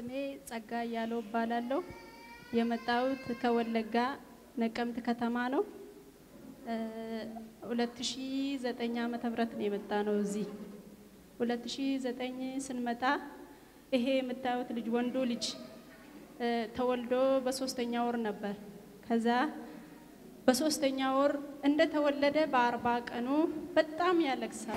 ስሜ ጸጋ እያለው እባላለሁ። የመጣሁት ከወለጋ ነቀምት ከተማ ነው። ሁለት ሺ ዘጠኝ ዓመተ ምህረት ነው የመጣ ነው እዚህ ሁለት ሺ ዘጠኝ ስንመጣ ይሄ የምታዩት ልጅ ወንዱ ልጅ ተወልዶ በሶስተኛ ወር ነበር። ከዛ በሶስተኛ ወር እንደተወለደ በአርባ ቀኑ በጣም ያለቅሳል።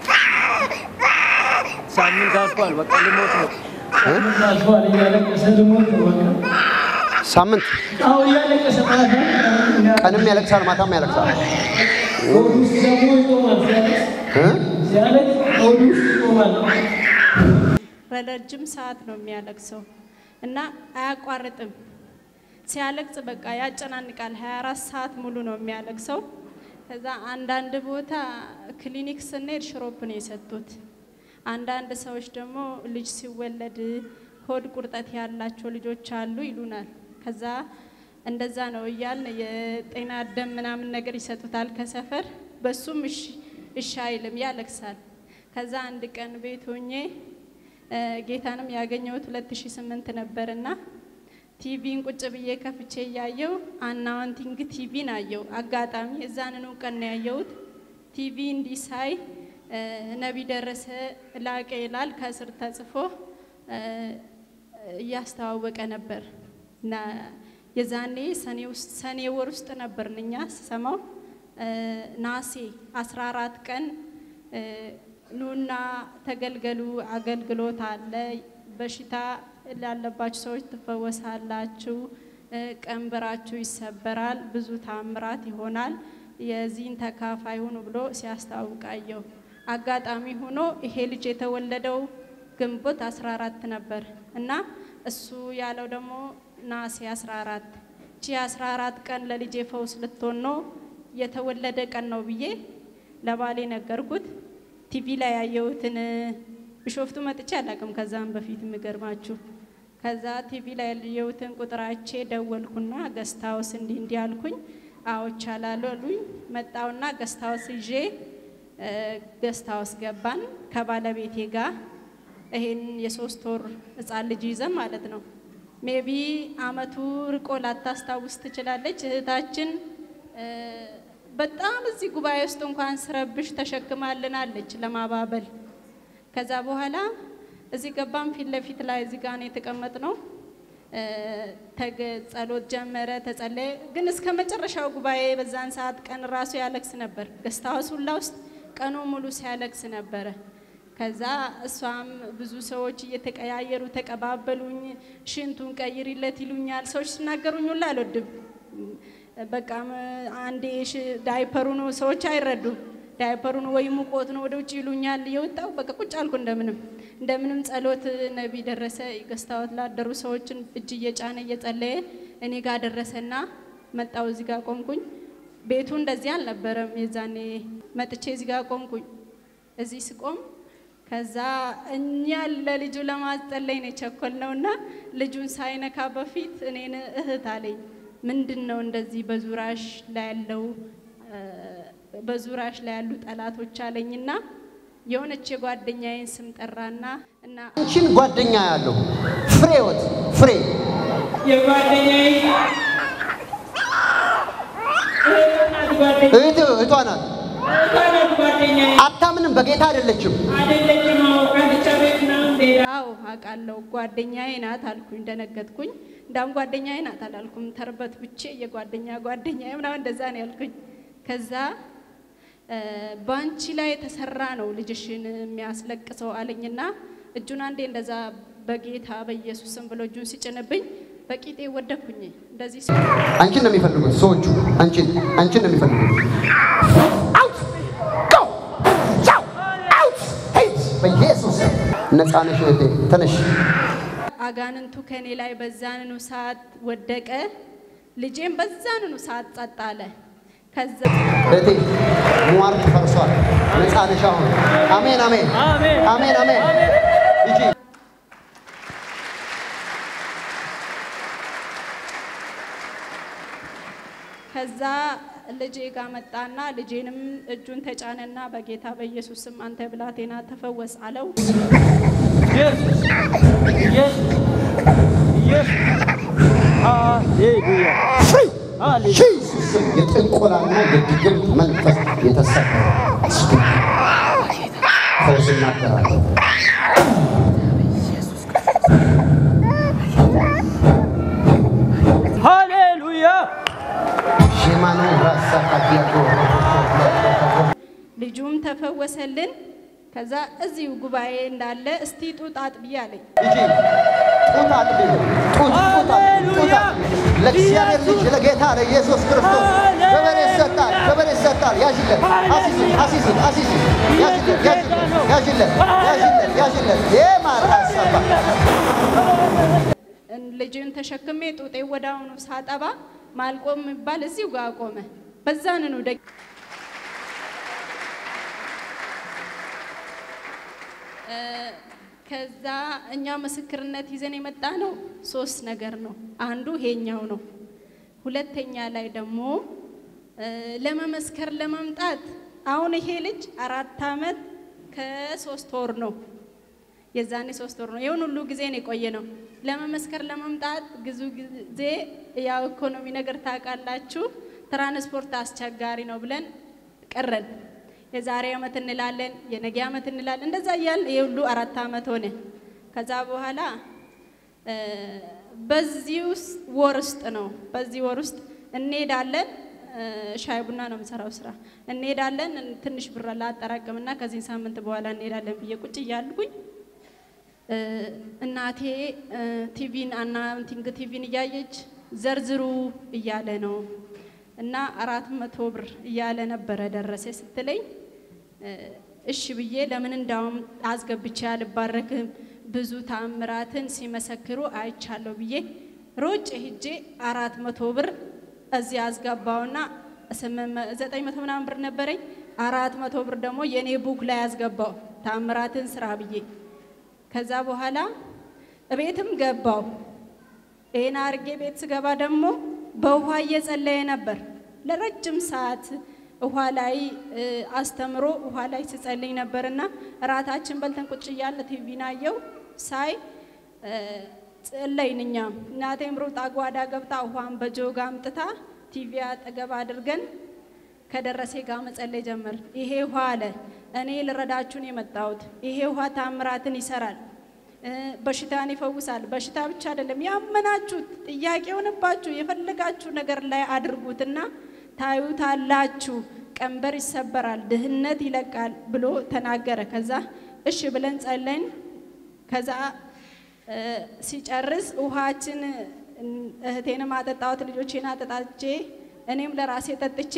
ሳምንት አልፏል። በቃ ልሞት ነው። ሳምንት አልፏል። እያለቀሰ ልሞት ነው በቃ። ሳምንት አዎ እያለቀሰ ማለት ነው። ቀንም ያለቅሳል፣ ማታም ያለቅሳል። ሆድ ውስጥ ደግሞ ይቆማል። ሲያለቅስ እ? ሲያለቅስ ሆድ ውስጥ ይቆማል። ረጅም ሰዓት ነው የሚያለቅሰው እና አያቋርጥም። ሲያለቅስ በቃ ያጨናንቃል። 24 ሰዓት ሙሉ ነው የሚያለቅሰው። ከዛ አንዳንድ ቦታ ክሊኒክ ስንሄድ ሽሮፕ ነው የሰጡት። አንዳንድ ሰዎች ደግሞ ልጅ ሲወለድ ሆድ ቁርጠት ያላቸው ልጆች አሉ ይሉናል። ከዛ እንደዛ ነው እያልን የጤና ደም ምናምን ነገር ይሰጡታል ከሰፈር። በሱም እሺ እሺ አይልም፣ ያለቅሳል። ከዛ አንድ ቀን ቤት ሆኜ እ ጌታንም ያገኘሁት 2008 ነበርና ቲቪን ቁጭ ብዬ ከፍቼ እያየው አናውንቲንግ ቲቪን አየው። አጋጣሚ እዛንኑ ቀን ነው ያየሁት። ቲቪ እንዲህ ሳይ እ ነቢይ ደረሰ ላቀ ይላል ከስር ተጽፎ እ እያስተዋወቀ ነበር እና የዛኔ ሰኔ ውስጥ ሰኔ ወር ውስጥ ነበርን እኛ ስሰማው እ ናሴ 14 ቀን እ ኑና ተገልገሉ አገልግሎት አለ። በሽታ ላለባችሁ ሰዎች ትፈወሳላችሁ፣ እ ቀንበራችሁ ይሰበራል፣ ብዙ ታምራት ይሆናል፣ የዚህን ተካፋይ ሁኑ ብሎ ሲያስታውቃየው አጋጣሚ ሆኖ ይሄ ልጅ የተወለደው ግንቦት 14 ነበር እና እሱ ያለው ደግሞ ናሴ 14 ቺ 14 ቀን ለልጄ ፈውስ ልትሆን ነው የተወለደ ቀን ነው ብዬ ለባሌ ነገርኩት። ቲቪ ላይ ያየሁትን ቢሾፍቱ መጥቼ አላቅም። ከዛም በፊት የሚገርማችሁ ከዛ ቲቪ ላይ ያየሁትን ቁጥራቼ ደወልኩና ገስታውስ እንዲህ እንዲህ አልኩኝ። አዎ ይቻላል አሉኝ። መጣውና ገስታውስ ይዤ ገስታውስ ገባን ከባለቤቴ ጋር ይሄን የሶስት ወር ህፃን ልጅ ይዘን ማለት ነው። ሜቢ አመቱ ርቆ ላታስታውስ ትችላለች እህታችን እ በጣም እዚህ ጉባኤ ውስጥ እንኳን ስረብሽ ተሸክማልናለች ለማባበል። ከዛ በኋላ እዚህ ገባም ፊት ለፊት ላይ እዚህ ጋር ነው የተቀመጥነው። እ ተገ ጸሎት ጀመረ፣ ተጸለየ። ግን እስከ መጨረሻው ጉባኤ በዛን ሰዓት ቀን ራሱ ያለቅስ ነበር። ገስት ሃውስ ሁላ ውስጥ ቀኑ ሙሉ ሲያለቅስ ነበረ። ከዛ እሷም ብዙ ሰዎች እየተቀያየሩ ተቀባበሉኝ። ሽንቱን ቀይሪለት ይሉኛል። ሰዎች ሲናገሩኝ ሁላ አልወድም። በቃ አንዴ ሽ- ዳይፐሩ ነው ሰዎች አይረዱም። ዳይፐሩ ነው ወይ ሙቆት ነው ወደ ውጭ ይሉኛል። የወጣው በቃ ቁጭ አልኩ። እንደምንም እንደምንም ጸሎት ነቢይ ደረሰ ገስታወት ላደሩ ሰዎችን እጅ እየጫነ እየጸለየ እኔ ጋር ደረሰና መጣው። እዚህ ጋር ቆምኩኝ። ቤቱ እንደዚህ አልነበረም። የዛኔ መጥቼ እዚህ ጋር ቆምኩኝ። እዚህ ስቆም ከዛ እኛ ለልጁ ለማስጸለይ ነው የቸኮል ነውና ልጁን ሳይነካ በፊት እኔን እህት አለኝ ምንድን ነው እንደዚህ በዙራሽ ላይ ያለው እ በዙራሽ ላይ ያሉ ጠላቶች አለኝና የሆነች የጓደኛዬን ስም ጠራና እና አንቺን ጓደኛ ያለው ፍሬወት ፍሬ የጓደኛዬ እህት ጓደኛዬ እህት እህቷ ናት። እህት ጓደኛዬ አታምንም፣ በጌታ አይደለችም። አይደለችም። አዎ ቃልቻ ቤት ምናምን ሌላ አዎ አውቃለሁ ጓደኛዬ ናት አልኩኝ። ደነገጥኩኝ። እንዳውም ጓደኛዬ ናት አላልኩም። ተርበት ብቼ የጓደኛ ጓደኛዬ ምናምን እንደዛ ነው ያልኩኝ። ከዛ እ በአንቺ ላይ የተሰራ ነው ልጅሽን የሚያስለቅሰው አለኝና እጁን አንዴ እንደዛ በጌታ በኢየሱስም ብሎ እጁን ሲጭንብኝ በቂጤ ወደኩኝ። እንደዚህ ሲ- አንቺን ነው የሚፈልጉት ሰዎቹ። አንቺን አንቺን ነው የሚፈልጉት። አውት ጎ ቻው አውት ሂድ በኢየሱስ ስም። ነፃ ነሽ እህቴ፣ ተነሽ። አጋንንቱ ከኔ ላይ በዛንኑ ሰዓት ወደቀ። ልጄም በዛንኑ ሰዓት ጸጥ አለ። ከዛ እህቴ ሟርት ፈርሷል። ነፃ ነሽ አሁን። አሜን አሜን አሜን አሜን። ሂጂ ከዛ ልጄ ጋር መጣና ልጄንም እጁን ተጫነና በጌታ በኢየሱስ ስም አንተ ብላቴና ተፈወስ አለው። ኢየሱስ ኢየሱስ ኢየሱስ ሃሌሉያ ፍሪ ሃሌሉያ ጂሱስ የጥንቆላና የድግምት መንፈስ የተሰበረ ስፒክ ፈውስ እናገራለሁ። ሃሌሉያ ሼማኑ ራሳ ካዲያቶ ልጁም ተፈወሰልን። ከዛ እዚሁ ጉባኤ እንዳለ እስቲ ጡት አጥቢ አለኝ። ልጄ ጡት አጥቢ ጡት ጡት አጥቢ ጡት አጥቢ ለእግዚአብሔር ልጅ ለጌታ ለኢየሱስ ክርስቶስ ክብር ይሰጣል፣ ክብር ይሰጣል። ያዥለት፣ አሲዝን፣ አሲዝን፣ አሲዝን፣ ያዥለት፣ ያዥለት፣ ያዥለት፣ ያዥለት፣ ያዥለት። የማራሰባ ልጅን ተሸክሜ ጡጤ ወዳውኑ ሳጠባ ማልቆም የሚባል እዚሁ ጋር ቆመ። በዛንኑ ደ ከዛ እኛ ምስክርነት ይዘን የመጣ ነው ሶስት ነገር ነው። አንዱ ይሄኛው ነው። ሁለተኛ ላይ ደግሞ እ ለመመስከር ለመምጣት አሁን ይሄ ልጅ አራት ዓመት ከሶስት ወር ነው። የዛኔ ሶስት ወር ነው። ይሁን ሁሉ ጊዜ ነው የቆየ ነው። ለመመስከር ለመምጣት ብዙ ጊዜ ያው ኢኮኖሚ ነገር ታውቃላችሁ፣ ትራንስፖርት አስቸጋሪ ነው ብለን ቀረን። የዛሬ ዓመት እንላለን፣ የነገ ዓመት እንላለን። እንደዛ እያልን ይሄ ሁሉ አራት ዓመት ሆነ። ከዛ በኋላ እ በዚህ ውስጥ ወር ውስጥ ነው በዚህ ወር ውስጥ እንሄዳለን። እ ሻይ ቡና ነው የምሰራው ስራ። እንሄዳለን ትንሽ ብር ላጠራቅምና ከዚህ ሳምንት በኋላ እንሄዳለን ብዬ ቁጭ እያልኩኝ እ እናቴ እ ቲቪን አናውንቲንግ ቲቪን እያየች ዘርዝሩ እያለ ነው እና አራት መቶ ብር እያለ ነበረ ደረሰ ስትለኝ እ እሺ ብዬ ለምን እንዳውም አስገብቼ አልባረክም ብዙ ታምራትን ሲመሰክሩ አይቻለሁ ብዬ ሮጭ ሂጄ አራት መቶ ብር እዚህ አስገባውና ዘጠኝ መቶ ምናምን ብር ነበረኝ። አራት መቶ ብር ደግሞ የእኔ ቡክ ላይ አስገባው ታምራትን ስራ ብዬ ከዛ በኋላ እቤትም ገባው። ይሄን አርጌ ቤት ስገባ ደግሞ በውሃ እየጸለየ ነበር ለረጅም ሰዓት ውሃ ላይ እ አስተምሮ ውሃ ላይ ስጸልይ ነበርና እራታችን በልተን ቁጭ እያለ ቲቪን አየው ሳይ እ ጸለይን እኛም እናቴም ሩጣ ጓዳ ገብታ ውሃን በጆጋ አምጥታ ቲቪ አጠገብ አድርገን ከደረሴ ጋር መጸለይ ጀመር። ይሄ ውሃ አለ እኔ ልረዳችሁን የመጣሁት ይሄ ውሃ ታምራትን ይሰራል፣ እ በሽታን ይፈውሳል። በሽታ ብቻ አይደለም ያመናችሁት ጥያቄ የሆነባችሁ የፈለጋችሁ ነገር ላይ አድርጉትና ታዩታላችሁ፣ ቀንበር ይሰበራል፣ ድህነት ይለቃል ብሎ ተናገረ። ከዛ እሺ ብለን ጸለይን። ከዛ እ ሲጨርስ ውሃችን እህቴንም አጠጣሁት፣ ልጆቼን አጠጣቼ እኔም ለራሴ ጠጥቼ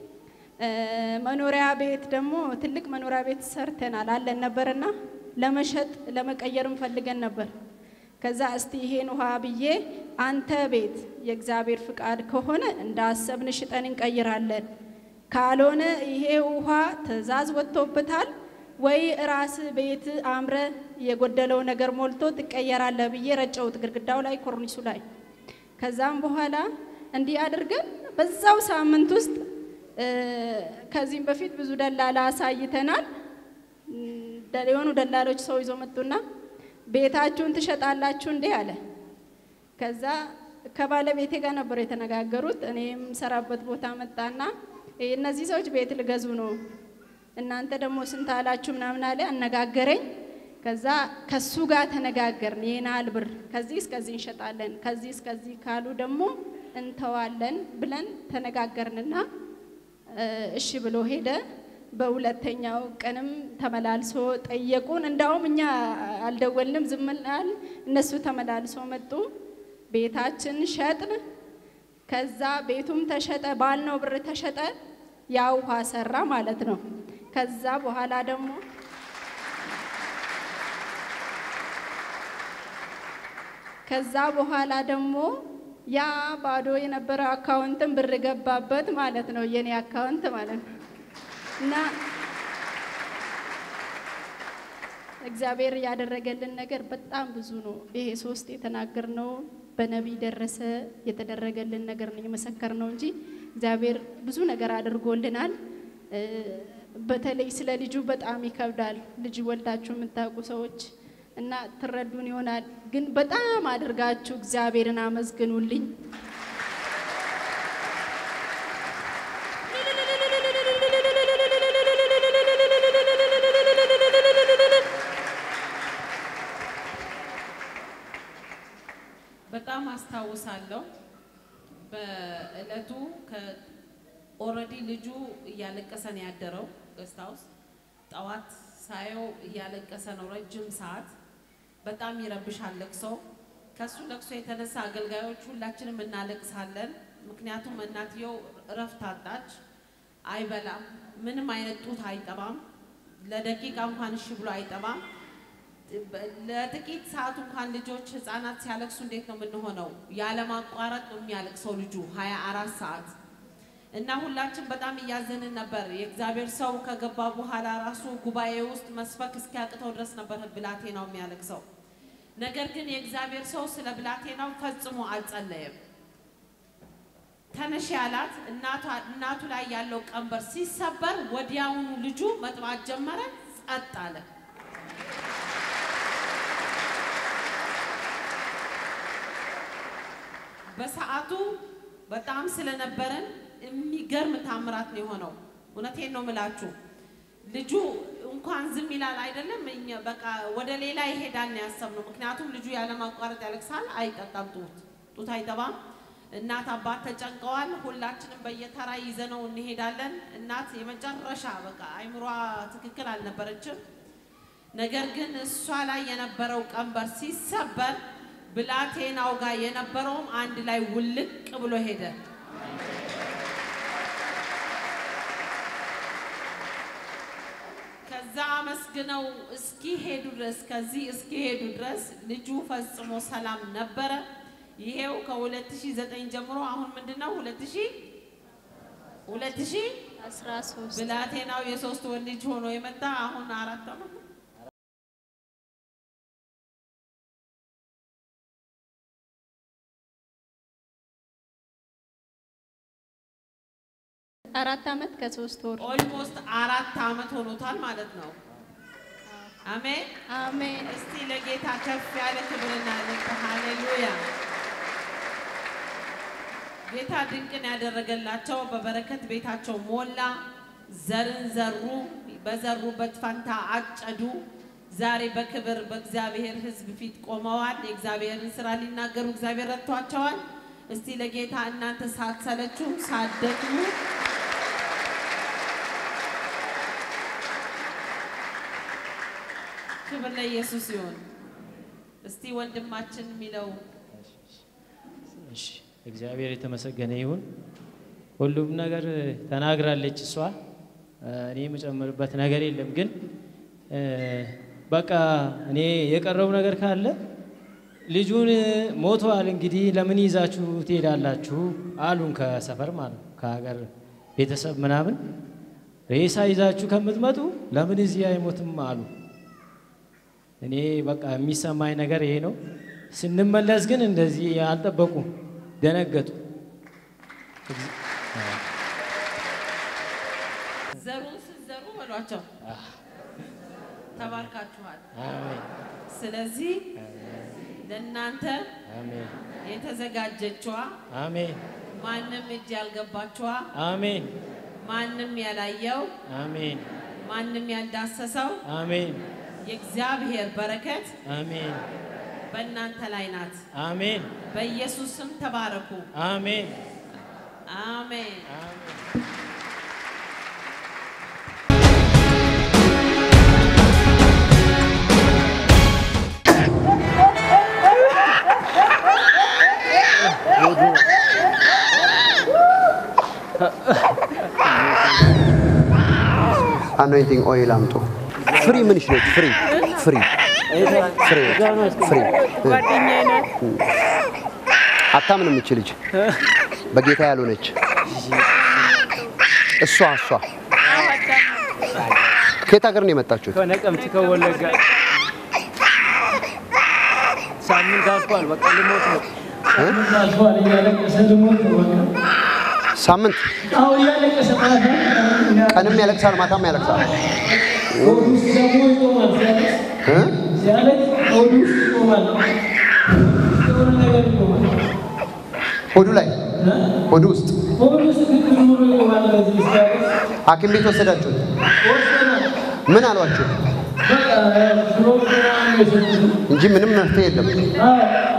እ መኖሪያ ቤት ደግሞ ትልቅ መኖሪያ ቤት ሰርተናል አለን ነበርና ለመሸጥ ለመቀየርም ፈልገን ነበር። ከዛ እስቲ ይሄን ውሃ ብዬ አንተ ቤት የእግዚአብሔር ፍቃድ ከሆነ እንዳሰብን ሽጠን እንቀይራለን፣ ካልሆነ ይሄ ውሃ ትእዛዝ ወጥቶበታል ወይ ራስ ቤት አምረ የጎደለው ነገር ሞልቶ ትቀየራለህ ብዬ ረጨውት ግድግዳው ላይ ኮርኒሱ ላይ። ከዛም በኋላ እንዲህ አድርገን በዛው ሳምንት ውስጥ እ ከዚህም በፊት ብዙ ደላላ አሳይተናል። ደ- የሆኑ ደላሎች ሰው ይዞ መጡና ቤታችሁን ትሸጣላችሁ እንዴ አለ። ከዛ ከባለቤቴ ጋር ነበር የተነጋገሩት። እኔ የምሰራበት ቦታ መጣና "ይሄ እነዚህ ሰዎች ቤት ልገዙ ነው እናንተ ደግሞ ስንት አላችሁ ምናምን አለ። አነጋገረኝ። ከዛ ከሱ ጋር ተነጋገርን። ይሄን ያህል ብር ከዚህ እስከዚህ እንሸጣለን፣ ከዚህ እስከዚህ ካሉ ደግሞ እንተዋለን ብለን ተነጋገርንና እ እሺ ብሎ ሄደ። በሁለተኛው ቀንም ተመላልሶ ጠየቁን። እንዳውም እኛ አልደወልንም፣ ዝም አልን። እነሱ ተመላልሶ መጡ። ቤታችን ሸጥን። ከዛ ቤቱም ተሸጠ፣ ባልነው ብር ተሸጠ። ያ ውሃ ሰራ ማለት ነው። ከዛ በኋላ ደግሞ ከዛ በኋላ ደግሞ ያ ባዶ የነበረ አካውንትን ብር ገባበት ማለት ነው። የኔ አካውንት ማለት ነው። እና እግዚአብሔር ያደረገልን ነገር በጣም ብዙ ነው። ይሄ ሶስት የተናገርነው በነቢይ ደረሰ የተደረገልን ነገር ነው የመሰከርነው እንጂ እግዚአብሔር ብዙ ነገር አድርጎልናል። እ በተለይ ስለ ልጁ በጣም ይከብዳል። ልጅ ወልዳችሁ የምታውቁ ሰዎች እና ትረዱን ይሆናል። ግን በጣም አድርጋችሁ እግዚአብሔርን አመስግኑልኝ። በጣም አስታውሳለሁ። በእለቱ ኦልሬዲ ልጁ እያለቀሰ ነው ያደረው ገስታ ውስጥ ጠዋት ሳየው እያለቀሰ ነው ረጅም ሰዓት። በጣም ይረብሻል ለቅሶው። ከሱ ለቅሶ የተነሳ አገልጋዮች ሁላችንም እናለቅሳለን። ምክንያቱም እናትየው እረፍት አጣች። አይበላም፣ ምንም አይነት ጡት አይጠባም፣ ለደቂቃ እንኳን እሺ ብሎ አይጠባም። ለጥቂት ሰዓት እንኳን ልጆች ህፃናት ሲያለቅሱ እንዴት ነው የምንሆነው? ያለማቋረጥ ነው የሚያለቅሰው ልጁ ሀያ አራት ሰዓት እና ሁላችን በጣም እያዘንን ነበር። የእግዚአብሔር ሰው ከገባ በኋላ ራሱ ጉባኤ ውስጥ መስበክ እስኪያቅተው ድረስ ነበር ብላቴናው የሚያለቅሰው። ነገር ግን የእግዚአብሔር ሰው ስለ ብላቴናው ፈጽሞ አልጸለየም። ተነሽ ያላት እናቱ ላይ ያለው ቀንበር ሲሰበር ወዲያውኑ ልጁ መጥባት ጀመረ፣ ጸጥ አለ። በሰዓቱ በጣም ስለነበረን የሚገርም ታምራት ነው የሆነው። እውነቴን ነው ምላችሁ። ልጁ እንኳን ዝም ይላል አይደለም፣ እኛ በቃ ወደ ሌላ ይሄዳል ነው ያሰብነው። ምክንያቱም ልጁ ያለማቋረጥ ያለቅሳል፣ አይጠጣም፣ ጡት ጡት አይጠባም። እናት አባት ተጨንቀዋል። ሁላችንም በየተራ ይዘነው እንሄዳለን። እናት የመጨረሻ በቃ አይምሯ ትክክል አልነበረችም። ነገር ግን እሷ ላይ የነበረው ቀንበር ሲሰበር ብላቴናው ጋር የነበረውም አንድ ላይ ውልቅ ብሎ ሄደ። ከዛ አመስግነው እስኪሄዱ ድረስ ከዚህ እስኪሄዱ ድረስ ልጁ ፈጽሞ ሰላም ነበረ። ይሄው ከ2009 ጀምሮ አሁን ምንድነው 2000 2000 13 ብላቴናው የሶስት ወር ልጅ ሆኖ የመጣ አሁን አራት ዓመት ነው። አራት ዓመት ከሶስት ወር ኦልሞስት አራት ዓመት ሆኖታል ማለት ነው። አሜን። አሜን። እስቲ ለጌታ ከፍ ያለ ክብርና ልቅ ሃሌሉያ። ጌታ ድንቅን ያደረገላቸው በበረከት ቤታቸው ሞላ። ዘርን ዘሩ፣ በዘሩበት ፈንታ አጨዱ። ዛሬ በክብር በእግዚአብሔር ሕዝብ ፊት ቆመዋል። የእግዚአብሔርን ስራ ሊናገሩ እግዚአብሔር ረድቷቸዋል። እስቲ ለጌታ እናንተ ሳትሰለቹ ሳትደክሙ ክብር ለኢየሱስ ይሁን። እስቲ ወንድማችን የሚለው እሺ እግዚአብሔር የተመሰገነ ይሁን። ሁሉም ነገር ተናግራለች እሷ። እኔ የምጨምርበት ነገር የለም። ግን በቃ እኔ የቀረው ነገር ካለ ልጁን ሞቷል፣ እንግዲህ ለምን ይዛችሁ ትሄዳላችሁ አሉን። ከሰፈር ማለት ነው ከሀገር ቤተሰብ ምናምን ሬሳ ይዛችሁ ከምትመጡ ለምን እዚህ አይሞትም አሉ። እኔ በቃ የሚሰማኝ ነገር ይሄ ነው። ስንመለስ ግን እንደዚህ አልጠበቁም፣ ደነገጡ። ዘሩን ስትዘሩ በሏቸው ተባርካችኋል። አሜን ስለዚህ ለእናንተ አሜን የተዘጋጀችዋ አሜን ማንም እጅ ያልገባችዋ አሜን ማንም ያላየው አሜን ማንም ያልዳሰሰው አሜን የእግዚአብሔር በረከት አሜን በእናንተ ላይ ናት። አሜን በኢየሱስ ስም ተባረኩ። አሜን አሜን። አሜን አኖይንቲንግ ኦይል አምጡ። ፍሪ ምንሽ ነች? ፍሪ ፍሪ ፍሪ ፍሪ ጓደኛዬ ናት። አታምንም እች ልጅ በጌታ ያልሆነች እሷ እሷ ከየት ሀገር ነው የመጣችሁት? ከነቀምት ከወለጋ ሳምንት አልፏል። በቃ ልሞት ነው። ሳምንት አልፏል። እያለቀሰ ልሞት ነው። በቃ ሳምንት አሁን እያለቀሰ ማለት ነው። ቀንም ያለቅሳል፣ ማታም ያለቅሳል። ሆድ ውስጥ ደግሞ ይቆማል። ሲያለቅስ እ? ሲያለቅስ ሆዱ ውስጥ ይቆማል። የሆነ ነገር ይቆማል። ሆዱ ላይ ሆዱ ውስጥ ሆዱ ውስጥ ግግር ብሎ ይቆማል። በዚህ እስኪያውቅ ሐኪም ቤት ወሰዳችሁት? ወስደናል። ምን አሏችሁ? በቃ ሽሮፕ ምናምን የሰጡት እንጂ ምንም መፍትሄ የለም። አዎ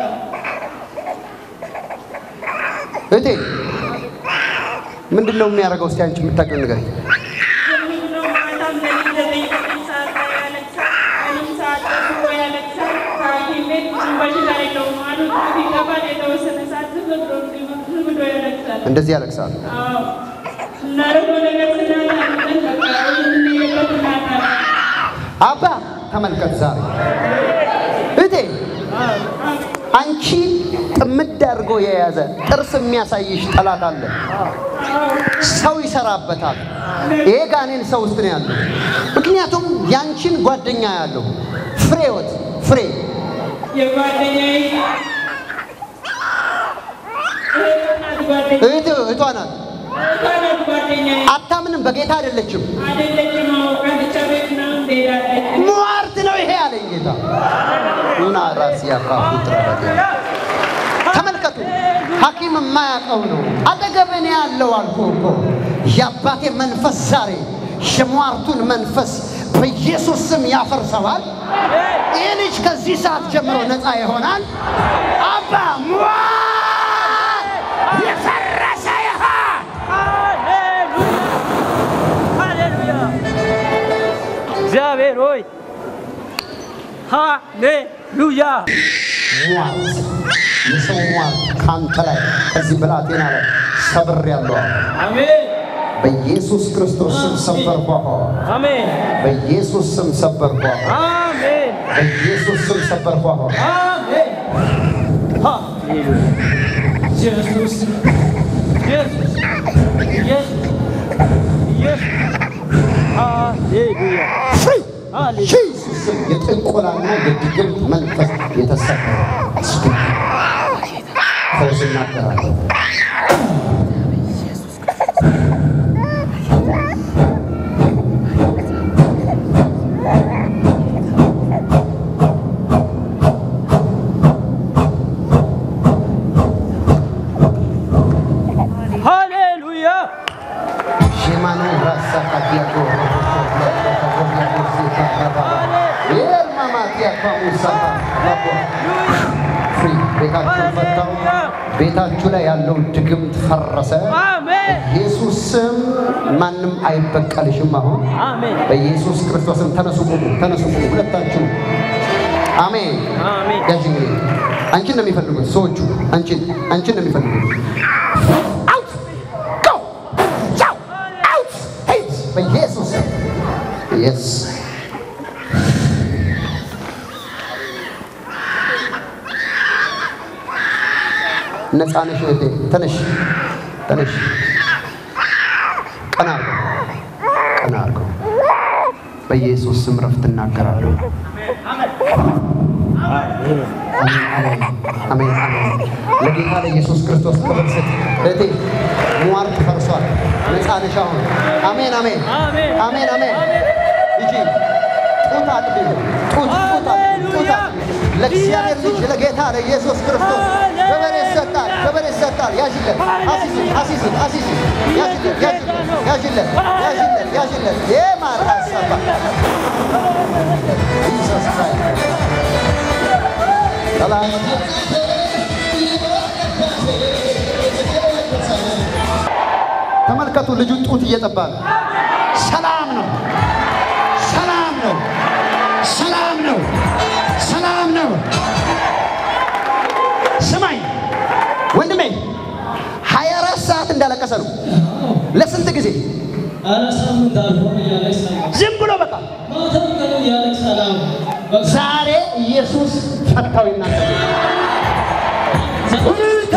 እህቴ ምንድን ነው የሚያደርገው? እስቲ አንቺ የምታውቂውን ንገረኝ። የሚለው ማታም ለሊት ዘጠኝ ዘጠኝ ሰዓት ላይ ያለቅሳል። ቀንም ሰዓት ጠብቆ ያለቅሳል። ከሐኪም ቤት ምንም በሽታ የለውም አሉት። ሲገባል የተወሰነ ሰዓት ዝም ብሎ ዝም ብሎ ያለቅሳል። እንደዚህ ያለቅሳል። አዎ እናደርገው ነገር ስናጣለን በቃ የምንሄድበት እናጣለን። አባ ተመልከት፣ ዛሬ እህቴ አንቺ ጥምድ አድርጎ የያዘ ጥርስ የሚያሳይሽ ጠላት አለ። ሰው ይሰራበታል። ይሄ ጋኔን ሰው ውስጥ ነው ያለው። ምክንያቱም ያንቺን ጓደኛ ያለው ፍሬወት ፍሬ የጓደኛዬ እህት ናት ጓደኛዬ እህት እህቷ ናት። እህቷ ናት ጓደኛዬ አታምንም፣ በጌታ አይደለችም። አይደለችም። አዎ ቀንቻ ቤት ምናምን ትሄዳለች። ሟርት ነው ይሄ አለኝ ጌታ እና ራስ ያካፉ ተመልከቱ፣ ሐኪም የማያውቀው ነው። አጠገብን ያለው አልኩ እኮ የአባቴ መንፈስ ዛሬ የሟርቱን መንፈስ በኢየሱስ ስም ያፈርሰዋል። ይህ ልጅ ከዚህ ሰዓት ጀምሮ ነፃ ይሆናል። አባ ሟርት የፈረሰ ይሆን። እግዚአብሔር ሆይ ሃሌሉያ ሟርት የሰው ሟርት ካንተ ላይ ከዚህ ብላቴና ላይ ሰብር ያለው አሜን በኢየሱስ ክርስቶስ ስም ሰበርኳ። አሜን በኢየሱስ ስም ሰበርኳ። አሜን በኢየሱስ ስም ሰበርኳ። አሜን ሃሌሉያ ኢየሱስ ኢየሱስ ኢየሱስ ኢየሱስ ሃሌሉያ ፍሪ ሃሌሉያ ኢየሱስ ስም የጥንቆላና የድግምት መንፈስ የተሰበረ ስፒክ ፈውስ እናገራለሁ። ሃሌሉያ ሼማኑ ራሳ ካዲያቶ ቤታችሁን ፈታው። ቤታችሁ ላይ ያለው ድግምት ፈረሰ። አሜን ኢየሱስ ስም ማንም አይበቀልሽም። አሁን አሜን በኢየሱስ ክርስቶስም ተነሱ፣ ቁሙ፣ ተነሱ፣ ቁሙ ሁለታችሁ። አሜን። አሜን ያዥ እንግዲህ አንቺን ነው የሚፈልጉት ሰዎቹ። አንቺን አንቺን ነው የሚፈልጉት። አውት ጎ ቻው አውት ሄድ በኢየሱስ ስም የስ ነፃ ነሽ እህቴ። ተነሽ ተነሽ። ቀና አድርገው ቀና አድርገው። በኢየሱስ ስም ረፍት እናገራለሁ። አሜን አሜን አሜን አሜን። ለጌታ ለኢየሱስ ክርስቶስ ክብር ስጥ እህቴ። ሟርት ፈርሷል። ነፃ ነሽ አሁን። አሜን አሜን አሜን አሜን አሜን። ሂጂ ጡት አጥቢ፣ ጡት ጡት አጥቢ፣ ጡት አጥቢ። ለእግዚአብሔር ልጅ ለጌታ ለኢየሱስ ክርስቶስ ክብር ይሰጣል፣ ክብር ይሰጣል። ያዥለት፣ አሲዝን፣ አሲዝን፣ አሲዝን፣ ያዥለት፣ ያዥለት፣ ያዥለት፣ ያዥለት፣ ያዥለት። የማር ሀሳባ ኢየሱስ ክራይስት ሰላም ተመልከቱ፣ ልጁ ጡት እየጠባ ነው። ሰላም ነው፣ ሰላም ነው፣ ሰላም ነው፣ ሰላም ነው። ስማኝ ወንድሜ፣ ሀያ አራት ሰዓት እንዳለቀሰ ነው። ለስንት ጊዜ? ኧረ ሳምንት አልፎ እያለቅሳል ዝም ብሎ በቃ ማታም ቀኑ እያለቅሳል አሁን በቃ ዛሬ ኢየሱስ ፈታው ይናገር ሁልተ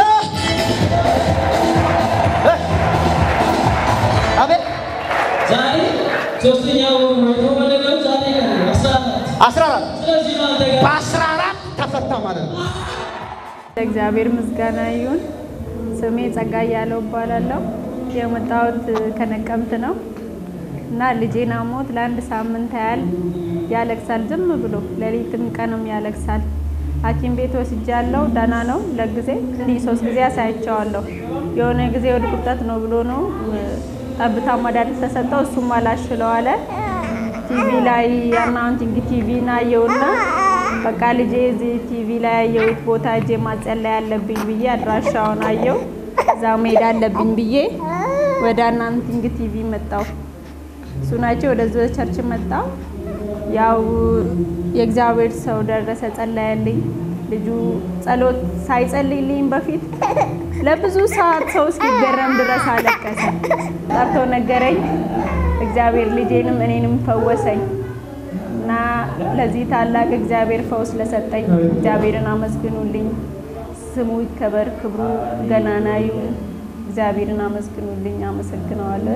አቤት ዛሬ ሶስተኛው የተወለደው ዛሬ ነው አስራ አራት አስራ አራት ስለዚህ ነው አንተ ጋር በአስራ አራት ተፈታ ማለት ነው። ለእግዚአብሔር ምስጋና ይሁን። ስሜ ጸጋ እያለው እባላለሁ። የመጣሁት ከነቀምት ነው። እና ልጄን አሞት ለአንድ ሳምንት ያህል ያለቅሳል። ዝም ብሎ ሌሊትም ቀንም ያለቅሳል። ሐኪም ቤት ወስጃለሁ። ደህና ነው። ለጊዜ እንዲህ ሶስት ጊዜ አሳይቼዋለሁ። የሆነ ጊዜ ወደ ቁጠት ነው ብሎ ነው ጠብታ መድኃኒት ተሰጠው። እሱም አላሽለው አለ። ቲቪ ላይ አናውንቲንግ ቲቪ አየውና በቃ ልጄ እዚህ ቲቪ ላይ ያየሁት ቦታ እጄ ማጸለይ አለብኝ ብዬ አድራሻውን አየው። እዛ መሄድ አለብኝ ብዬ ወደ አናውንቲንግ ቲቪ መጣው። እሱ ናቸው ወደዚህ ቸርች መጣው። ያው የእግዚአብሔር ሰው ደረሰ፣ ጸለየልኝ። ልጁ ጸሎት ሳይጸልይልኝ በፊት ለብዙ ሰዓት ሰው እስኪገረም ድረስ አለቀሰ። ጠርቶ ነገረኝ። እግዚአብሔር ልጄንም እኔንም ፈወሰኝ እና ለዚህ ታላቅ እግዚአብሔር ፈውስ ለሰጠኝ እግዚአብሔርን አመስግኑልኝ። ስሙ ይከበር፣ ክብሩ ገናና ይሁን። እግዚአብሔርን አመስግኑልኝ። አመሰግነዋለሁ።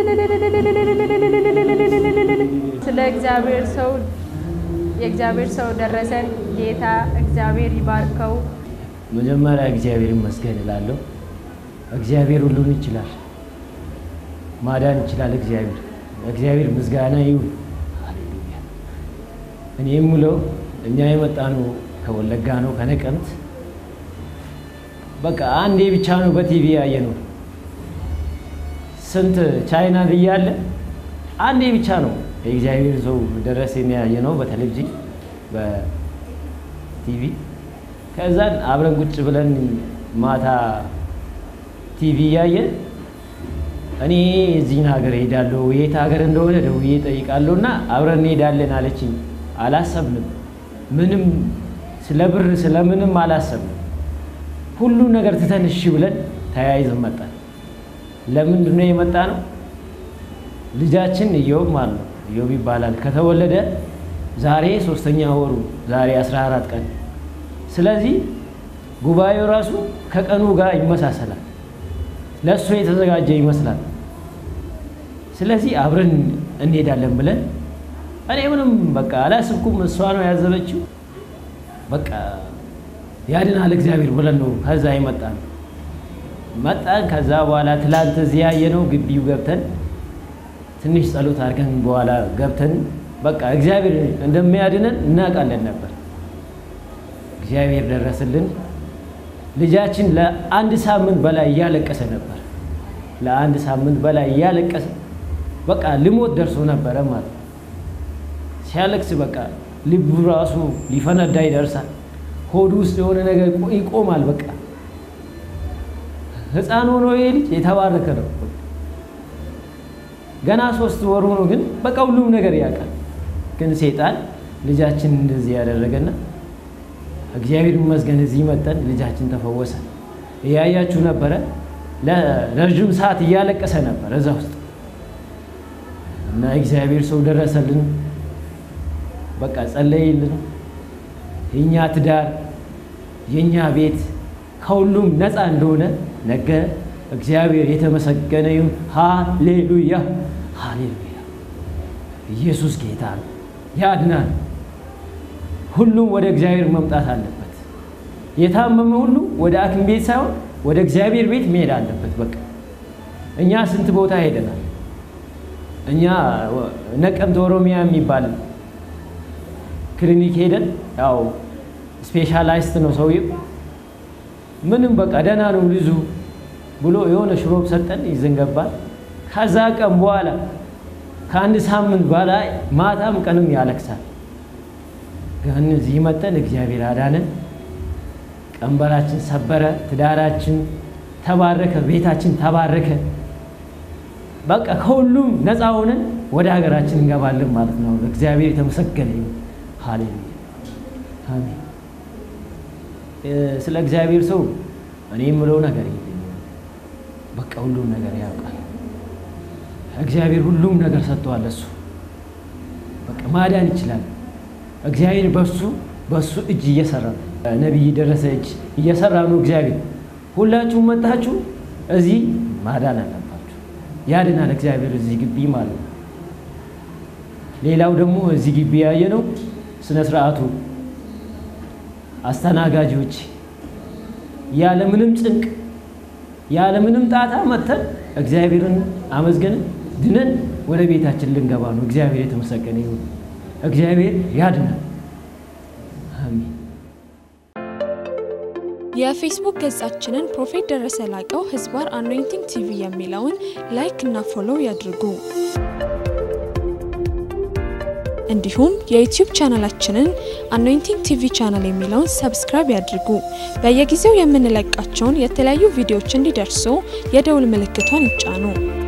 ስለ እግዚአብሔር ሰው የእግዚአብሔር ሰው ደረሰን ጌታ እግዚአብሔር ይባርከው። መጀመሪያ እግዚአብሔር ይመስገን እላለሁ። እግዚአብሔር ሁሉን ይችላል፣ ማዳን ይችላል። እግዚአብሔር እግዚአብሔር ምስጋና ይሁን። ሃሌሉያ። እኔ የምለው እኛ የመጣ ነው ከወለጋ ነው ከነቀምት። በቃ አንዴ ብቻ ነው በቲቪ ያየ ነው። ስንት ቻይና እያለ አንዴ ብቻ ነው የእግዚአብሔር ሰው ደረሰ ያየ ነው በቴሌቪዥን በቲቪ ከዛን አብረን ቁጭ ብለን ማታ ቲቪ እያየን እኔ እዚህን ሀገር ሄዳለሁ የት ሀገር እንደሆነ ደውዬ እጠይቃለሁ እና አብረን እንሄዳለን አለችኝ። አላሰብንም፣ ምንም ስለ ብር ስለምንም አላሰብንም። ሁሉ ነገር ትተን እሺ ብለን ተያይዘን መጣን። ለምንድን ነው የመጣ ነው? ልጃችን እዮብ ማለት ነው እዮብ ይባላል። ከተወለደ ዛሬ ሶስተኛ ወሩ ዛሬ 14 ቀን ስለዚህ ጉባኤው ራሱ ከቀኑ ጋር ይመሳሰላል። ለእሱ የተዘጋጀ ይመስላል። ስለዚህ አብረን እንሄዳለን ብለን እኔ ምንም በቃ አላስብኩም። እሷ ነው ያዘበችው። በቃ ያድናል እግዚአብሔር ብለን ነው ከዛ የመጣ ነው መጣን። ከዛ በኋላ ትላንት እዚህ ያየነው ግቢው ገብተን ትንሽ ጸሎት አድርገን በኋላ ገብተን በቃ እግዚአብሔር እንደሚያድነን እናውቃለን ነበር። እግዚአብሔር ደረስልን። ልጃችን ለአንድ ሳምንት በላይ እያለቀሰ ነበር። ለአንድ ሳምንት በላይ እያለቀሰ በቃ ልሞት ደርሶ ነበረ ማለት ነው። ሲያለቅስ በቃ ልቡ ራሱ ሊፈነዳ ይደርሳል። ሆዱ ውስጥ የሆነ ነገር ይቆማል። በቃ ሕፃን ሆኖ ይሄ ልጅ የተባረከ ነው። ገና ሶስት ወሩ ነው፣ ግን በቃ ሁሉም ነገር ያውቃል። ግን ሴጣን ልጃችን እንደዚህ ያደረገና እግዚአብሔር ይመስገን እዚህ መጠን ልጃችን ተፈወሰ። እያያችሁ ነበረ። ለረዥም ሰዓት እያለቀሰ ነበር እዛ ውስጥ እና እግዚአብሔር ሰው ደረሰልን። በቃ ጸለይልን። የእኛ ትዳር የእኛ ቤት ከሁሉም ነፃ እንደሆነ ነገ እግዚአብሔር የተመሰገነ ይሁን። ሃሌሉያ ሃሌሉያ። ኢየሱስ ጌታ ነው፣ ያድናል። ሁሉም ወደ እግዚአብሔር መምጣት አለበት። የታመመ ሁሉ ወደ ሐኪም ቤት ሳይሆን ወደ እግዚአብሔር ቤት መሄድ አለበት። በቃ እኛ ስንት ቦታ ሄደናል። እኛ ነቀምት ኦሮሚያ የሚባል ክሊኒክ ሄደን ያው ስፔሻላይስት ነው ሰውዬው። ምንም በቃ ደህና ነው ልጁ ብሎ የሆነ ሽሮብ ሰጠን፣ ይዘን ገባን። ከዛ ቀን በኋላ ከአንድ ሳምንት በላይ ማታም ቀንም ያለቅሳል። ግን እዚህ መጠን እግዚአብሔር አዳነን። ቀንበራችን ሰበረ፣ ትዳራችን ተባረከ፣ ቤታችን ተባረከ። በቃ ከሁሉም ነፃ ሆነን ወደ ሀገራችን እንገባለን ማለት ነው። እግዚአብሔር የተመሰገነ ይሁን። ሃሌሉያ አሜን። ስለ እግዚአብሔር ሰው እኔ የምለው ነገር የለኝም። በቃ ሁሉም ነገር ያውቃል። እግዚአብሔር ሁሉም ነገር ሰጥተዋል። እሱ በቃ ማዳን ይችላል። እግዚአብሔር በሱ በሱ እጅ እየሰራ ነው። ነቢይ ደረሰ እጅ እየሰራ ነው። እግዚአብሔር ሁላችሁም መጣችሁ እዚህ ማዳን አለባችሁ። ያድናል እግዚአብሔር እዚህ ግቢ ማለት ነው። ሌላው ደግሞ እዚህ ግቢ ያየ ነው ስነ ስርዓቱ አስተናጋጆች ያለምንም ጭንቅ ያለምንም ጣጣ መተን እግዚአብሔርን አመስገን ድነን ወደ ቤታችን ልንገባ ነው። እግዚአብሔር የተመሰገነ ይሁን። እግዚአብሔር ያድናል። አሜን። የፌስቡክ ገጻችንን ፕሮፌት ደረሰ ላቀው ህዝባር አኖይንቲንግ ቲቪ የሚለውን ላይክ እና ፎሎው ያድርጉ። እንዲሁም የዩቲዩብ ቻናላችንን አኖይንቲንግ ቲቪ ቻናል የሚለውን ሰብስክራይብ ያድርጉ። በየጊዜው የምንለቃቸውን የተለያዩ ቪዲዮዎች እንዲደርሱ የደውል ምልክቷን ይጫኑ።